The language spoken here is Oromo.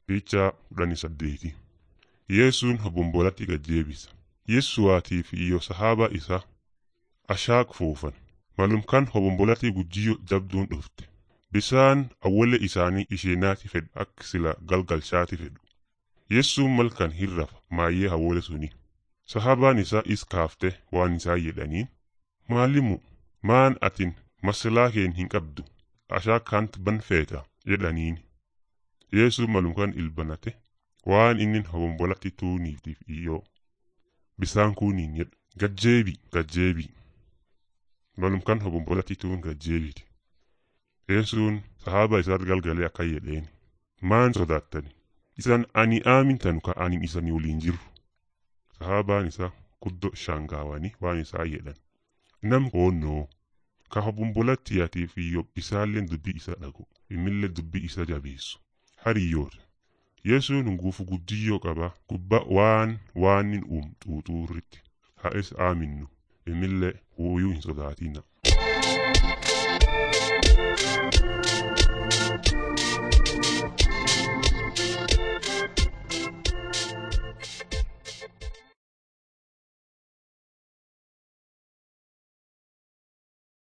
Fiichaa kudhanii saddeeti. Yeessuun hobombolatti gajjeebisa. Yeessuwaatiif iyo sahaaba isa ashaak fuufan. Malumkan hobombolatti gujjiyyo jabduun dhufte. Bisaan awwalle isaanii isheenaati fedhu akka sila galgalchaati fedhu. Yeessuun malkan hirrafa maayyee hawwole suni. Sahaabaan isaa is kaafte waan isaa jedhaniin. Maalimu maan atin masalaa keen hin qabdu ashaakant ban feeta jedhaniin. Yeessuun malumkan ilbanate waan inni hobombolatti tuuniitiif iyyoo bisaan kuuniin jedha gajjeebi gajjeebi malumkan hobombolatti tuun gajjeebiti. Yeessuun sahaaba isaat galgalee akka jedheen maan sodaattani isan ani aamintanu ka anin isani waliin jiru. Sahaabaan isaa guddo shaangaawanii waan isaa jedhan nam hoonnoo ka hobombolatti yaatiif iyyoo isaalleen dubbii isa dhagu imillee dubbii isa jabeessu. hariyyoota yesuun nguufu guddiyyoo qaba gubba waan waanin uum xuuxuurritti haa is aaminnu imillee huuyuu hin sodaatina.